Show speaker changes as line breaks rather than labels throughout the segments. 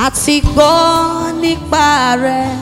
àti gbọ́ nípa rẹ̀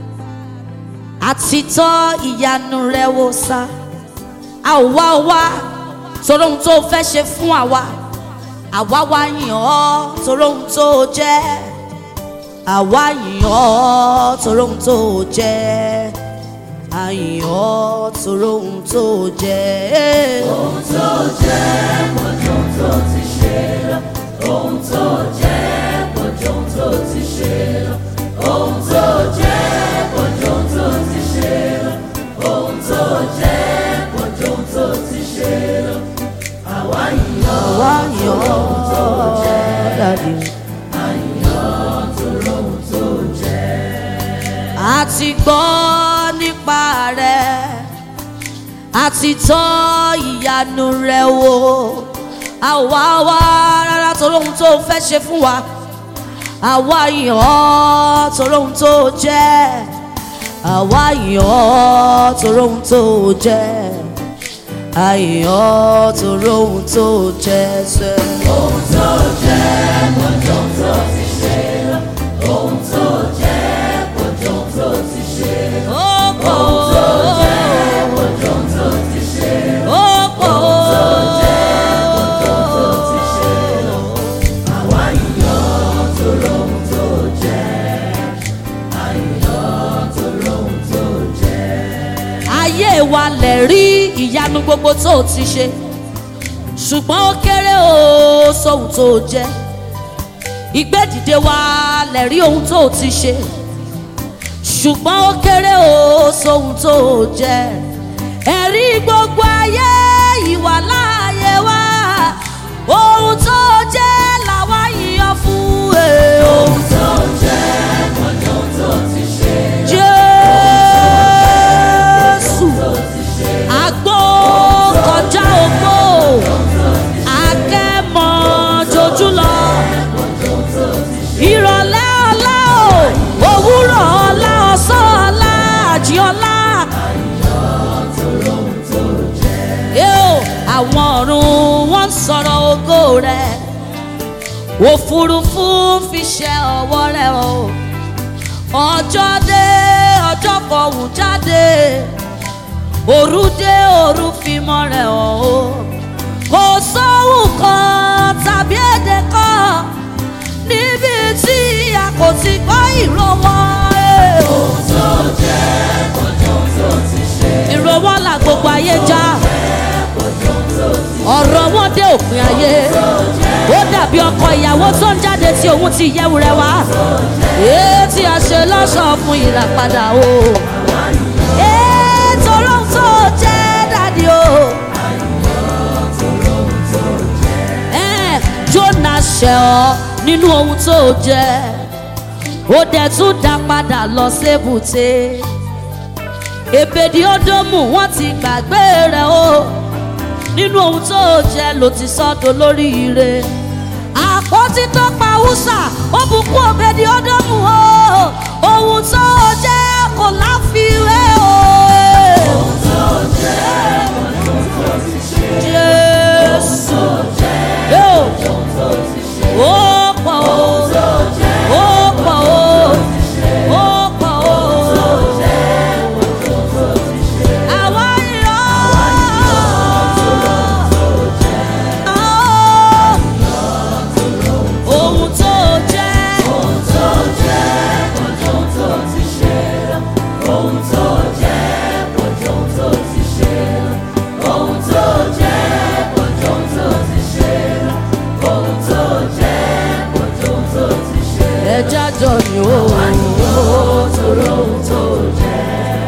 àti tọ́ ìyanu rẹ̀ wò sá a ò wá wá torí ohun tó fẹ́ ṣe fún àwa àwa wá yìn ọ́ torí ohun tó jẹ́ àwa yìn ọ́ torí ohun tó jẹ́ a yìn ọ́ torí ohun tó jẹ́.
ohun tó jẹ́ pọ̀jù ohun tó ti ṣe lọ ohun tó jẹ́ pọ̀jù ohun tó ti ṣe lọ ohun tó jẹ́ pọ̀jù ohun tó ti ṣe lọ ohun tó jẹ́ pọ̀jù ohun tó ti ṣe lọ àwa yìn ọ́
àwa yìn ọ́ dàdí.
torí ohun tó jẹ́.
a ti gbọ́ nípa rẹ̀ a ti tọ́ ìyanu rẹ̀ wò a ò wá wá rárá torí ohun tó fẹ́ ṣe fún wa àwa yìn ọ́ torí ohun tó jẹ́ àwa yìn ọ́ torí ohun tó jẹ́ a yìn ọ́ torí ohun tó jẹ́ sẹ́.
ohun tó jẹ́ pọ̀jù ohun tó ti ṣe lọ ohun tó jẹ́ pọ̀jù ohun tó ti ṣe lọ.
ó pọ̀ ó
pọ̀jù ohun tó ti ṣe lọ.
ó pọ̀ ó.
àwa yìn ọ́ torí ohun tó jẹ́ a yìn ọ́ torí ohun tó jẹ́.
ayé wa lè rí ìyanu gbogbo tó o ti ṣe ṣùgbọ́n ó kéré o sóhun tó o jẹ́ ìgbédìde wa lè rí ohun tó o ti ṣe ṣùgbọ́n ó kéré o sóhun tó o jẹ́ ẹ̀rí gbogbo ayé ìwà láàyè wa ohun tó o jẹ́ làwa yíyan fún ẹ o.
ohun tó jẹ́ pọ̀jù ohun tó ti ṣe
Jésù
tó ti ṣe
àgbo kọjá ògbó akẹ́mọ̀ jojú lọ ìrọ̀lẹ́ ọlá o òwúrọ̀ ọlá ọ̀sán ọlá àjí ọlá. Yóò àwọn ọ̀run wọ́n ń sọ̀rọ̀ ògo rẹ̀ òfurufú ń fi ṣe ọwọ́ rẹ̀ o ọjọ́ dé ọjọ́ fọ̀hún jáde òru dé òru fi mọ́ rẹ̀ hàn o kò sóhùn kan tàbí èdè kan níbi tí a kò ti gbọ́ ìró wọn. eh.
ohun tó jẹ́ pọ̀jù ohun tó ti ṣe
ìró wọn là gbogbo ayé já
pọ̀jù ohun tó ti
ọ̀rọ̀ wọn dé òpin ayé ó dàbí ọkọ ìyàwó tó ń jáde tí òun ti yẹ̀wù rẹ̀ wá èé tí a ṣe lọ́ṣọ̀ọ́ fún ìràpadà o èé torí ohun tó jẹ́ dàdí o. Ẹ́ẹ̀, Jónà ṣẹ̀ ọ́ nínú ohun tó jẹ́ ó dẹ̀ tún dá padà lọ sébùté èbèdí ódómù wọ́n ti gbàgbé rẹ̀ o nínú ohun tó jẹ́ ló ti sọ́dọ̀ lórí ire àpótí tó pa húsà ó bùkún òbèdí ódómù o ohun tó jẹ́ kò láfiwé o.
ohun tó jẹ́ pọ̀jù ohun tó ti ṣe
Jésù yóò
ohun tó ti ṣe
ó pọ̀ o
ohun tó jẹ́
ó pọ̀ o ó pọ̀ o. Àwa yọ̀ ọ́. Ohun tó jẹ́.
ohun tó jẹ́ pọ̀jù ohun tó ti ṣe lọ ohun tó jẹ́ pọ̀jù ohun tó ti ṣe lọ ohun tó jẹ́ pọ̀jù ohun tó ti ṣe lọ ohun tó jẹ́ pọ̀jù ohun tó ti ṣe lọ.
ẹja jọ ni o.
torí ohun tó jẹ́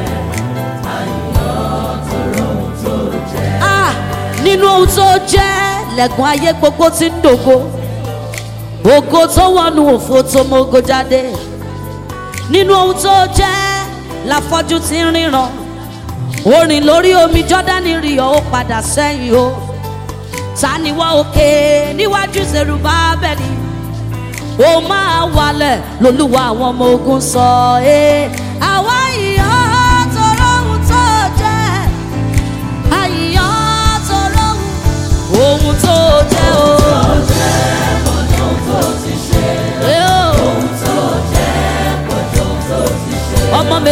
àyàn torí ohun tó jẹ́.
Ah, nínú ohun tó jẹ́ lẹ̀kùn ayé gbogbo ti ń dògo ògo tó wọnú òfo tó mógo jáde nínú ohun tó jẹ́ láfọ́jú ti ń ríran orin lórí omi jọ́dánì rí ọ ó padà sẹ́yìn o ta ni wọ́n òkè níwájú Serubábẹ́lì ó máa wálẹ̀ lolúwa àwọn ọmọ ogun sọ ẹ́ àwa ìyá tọrọ ohun tó jẹ́ àyíyá tọrọ ohun tó jẹ́ o.
Ohun tó ti ṣe
Ẹ́ o.
ohun tó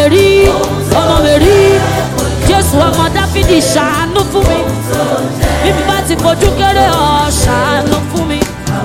rí ọmọ mi rí jésù ọmọ dáfídì ṣàánú fún mi bí mi bá ti fojú kéré ọ ṣàánú fún mi.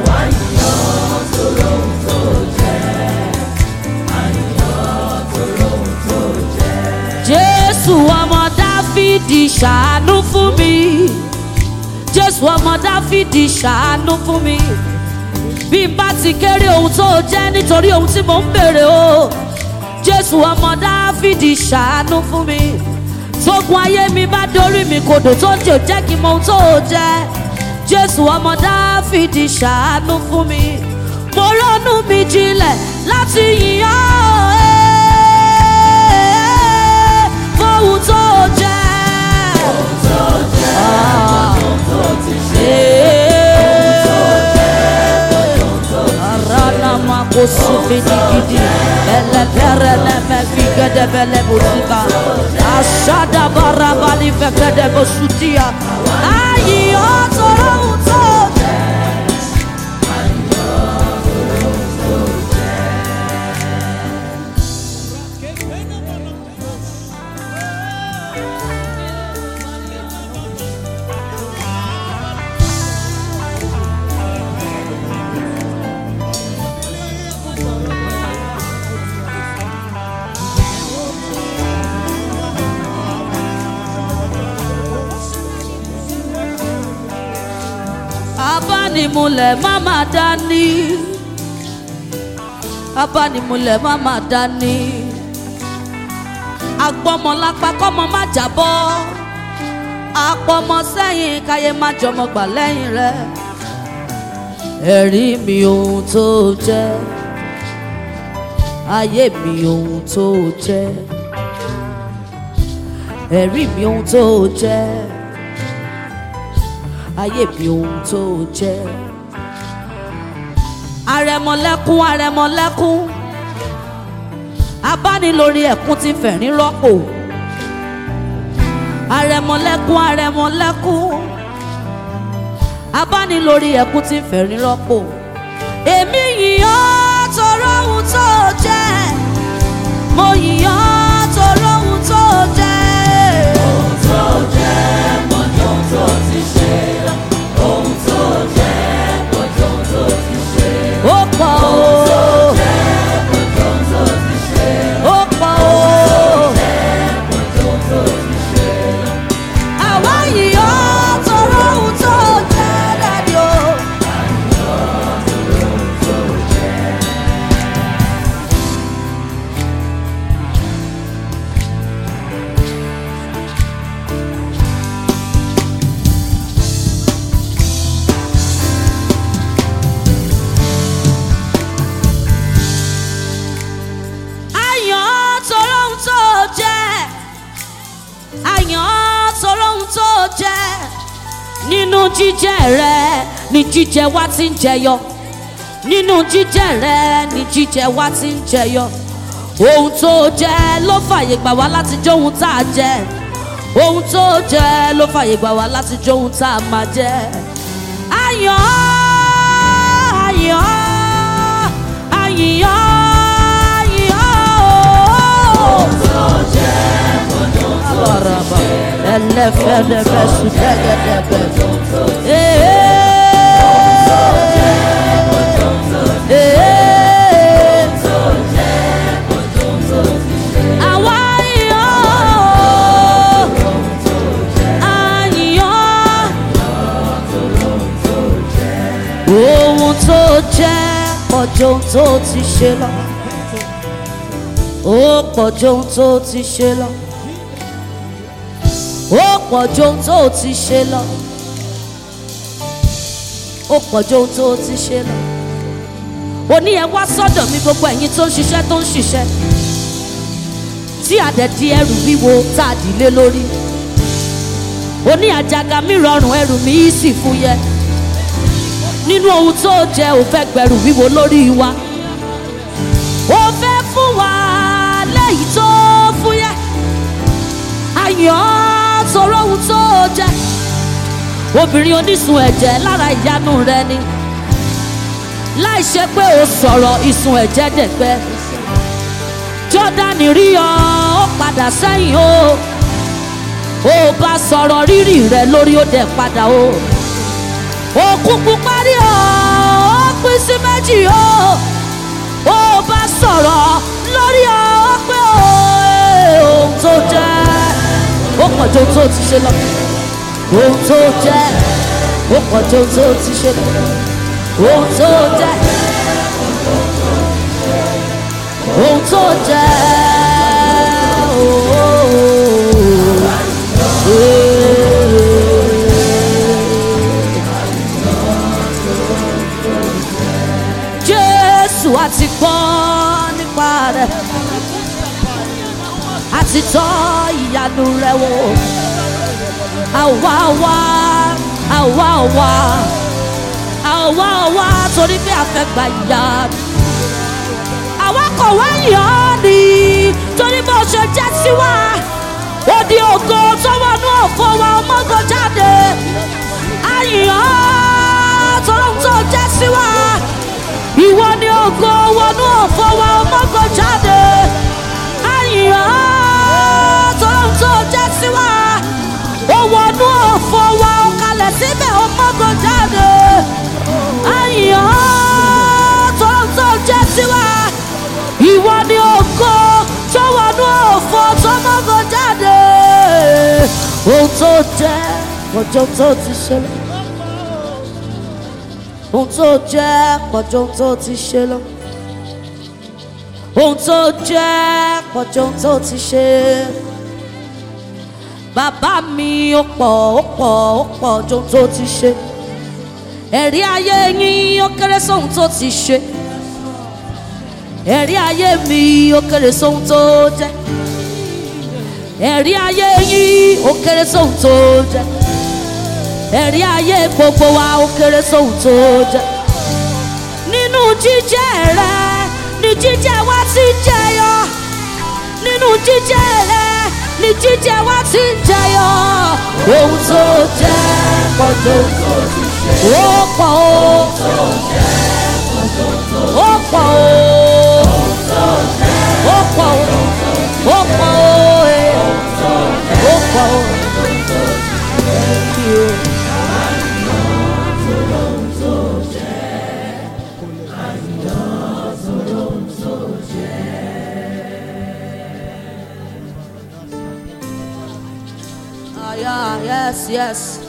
jésù ọmọ dáfídì ṣàánú fún mi jésù ọmọ dáfídì ṣàánú fún mi bí n bá ti kéré ohun tó jẹ́ nítorí ohun tí mò ń bèrè o jésù ọmọ dáfídì ṣàánú fún mi tógun ayé mi bá dorí mi kodò tó jò jẹ́ kí n mọ ohun tó jẹ́ jésù ọmọ dáfídì ṣàánú fún mi mo ronú mi jinlẹ̀ láti yìn ọ́ ẹ́ fóhun tó jẹ́. Ah. Arana makosu fidigidi ele pere ne me figede bele bozika ashada barabali fekede bosutia ayi otoro utoje abánimúlẹ̀ má má dání abánimúlẹ̀ má má dání agbọ́mọlápá kọ́mọ má jábọ́ apọmọ sẹ́yìn káyé má jọmọ gbà lẹ́yìn rẹ̀ ẹ̀rí mi ohun tó jẹ́ ayé mi ohun tó jẹ́ ẹ̀rí mi ohun tó jẹ́ ayé mi ohun tó jẹ́. Arẹmọlẹ́kún arẹmọlẹ́kún abánilórí ẹ̀kún ti fẹ̀rín rọ́pò. Arẹmọlẹ́kún arẹmọlẹ́kún abánilórí ẹ̀kún ti fẹ̀rín rọ́pò. Èmi yìnyín tọrọ ohun tó jẹ́ mo yìnyín tọrọ ohun tó jẹ́.
Ohun tó jẹ́ mọ́jọ́ ohun tó ti ṣe lọ. Ohun tó jẹ́ mọ́jọ́ ohun tó ti ṣe lọ.
Ó pọ̀ o.
Mọ́jọ́ ohun tó ti ṣe lọ.
ó pọ̀ o.
Mọ́jọ́ ohun tó ti ṣe lọ.
àwa yìí ó tọrọ ohun tó jẹ́ dàdí o. àyàn tọrọ ohun tó jẹ́ àyàn tọrọ ohun tó jẹ́ nínú jíjẹ rẹ ni jíjẹ wa ti ń jẹyọ nínú jíjẹ rẹ ni jíjẹ wa ti ń jẹyọ ohun tó jẹ ló fàyè gbà wá láti jẹ ohun tá a jẹ ohun tó jẹ ló fàyè gbà wá láti jẹ ohun tá a máa jẹ àyàn àyàn àyàn àyàn.
Ohun tó jẹ́ mọ́jọ́ ohun tó
Baraba, ẹlẹ́fẹ̀ẹ́dẹ́gbẹ́ sùdẹ́gẹ́dẹ́gbẹ́. Ee. Ee. Àwa yàn. A yàn. Ohun tó jẹ́ pọ̀jù ohun tó ti ṣe lọ. Ó pọ̀jù ohun tó ti ṣe lọ ó pọ̀ ju ohun tó o ti ṣe lọ ó pọ̀ ju ohun tó o ti ṣe lọ ó ní ẹ wá sọ́dọ̀ mi gbogbo ẹ̀yin tó ń ṣiṣẹ́ tó ń ṣiṣẹ́ tí àdẹ̀dí ẹrù wíwo tá a dìlé lórí ó ní àjàgà mi rọrùn ẹrù mi yìí sì fúyẹ́ nínú ohun tó jẹ ò fẹ́ gbẹrù wíwo lórí wa ó fẹ́ fún wa lẹ́yìn tó fúyẹ́ ayọ̀ sọ̀rọ̀ ohun tó jẹ́ obìnrin onísun ẹ̀jẹ̀ lára ìyanu rẹ ni láì ṣe pé o sọ̀rọ̀ ìsun ẹ̀jẹ̀ dẹ̀gbẹ́ jọ jọ́dánì rí ọ ó padà sẹ́yìn o ó bá sọ̀rọ̀ rírì rẹ lórí ó dẹ̀ padà o òkú pupa rí ọ ó pín sí méjì o ó bá sọ̀rọ̀ lórí ọ ó pé o ohun tó jẹ́ ó pọ̀ ju ohun tó ti ṣe lọ ohun tó jẹ́ ó pọ̀ ju ohun tó ti ṣe lọ ohun tó jẹ́ ohun tó jẹ́ Jésù àti gbọ́ nípa rẹ̀ àti tọ́ ìyanu rẹ̀ wò àwa wá àwa wá àwa wá torí pé a fẹ́ gba ìyanu àwa kò wá yàn ọ́ ni torí bó ṣe jẹ́ sí wa ó di ògo tó wọnú òfò wa ọmọgò jáde àyàn tọ́lọ́ tó jẹ́ sí wa ìwọ ni ògo wọnú òfò wa ọmọgò jáde àyàn tọ́lọ́ tó jẹ́ sí wa ó wọnú òfò wa ó kalẹ̀ síbẹ̀ ọmọgò jáde àyàn tọ́lọ́ tó jẹ́ sí wa ìwọ ni ògo tó wọnú òfò tó mọ́gò jáde ohun tó jẹ́ ọjọ́ tó ti ṣẹlẹ̀ ohun tó jẹ́ pọ̀jọ́ tó ti ṣe lọ ohun tó jẹ́ pọ̀jọ́ tó ti ṣe bàbá mi ó pọ̀ ó pọ̀ ó pọ̀ jọ tó ti ṣe ẹ̀rí ayé yín ó kéré sóhun tó ti ṣe ẹ̀rí ayé mi ó kéré sóhun tó jẹ́ ẹ̀rí ayé yín ó kéré sóhun tó jẹ́ ẹ̀rí ayé gbogbo wa ó kéré sóhun tó jẹ́ nínú jíjẹ́ rẹ ni jíjẹ́ wa ti jẹyọ nínú jíjẹ́ rẹ ni jíjẹ́ wa ti jẹyọ ohun tó jẹ́ pọ̀jù ó pọ̀ ó ó pọ̀ ó ó pọ̀ ó ó pọ̀ ó ẹ̀ ó pọ̀ ó. Thank you. Ah, yeah, yes, yes.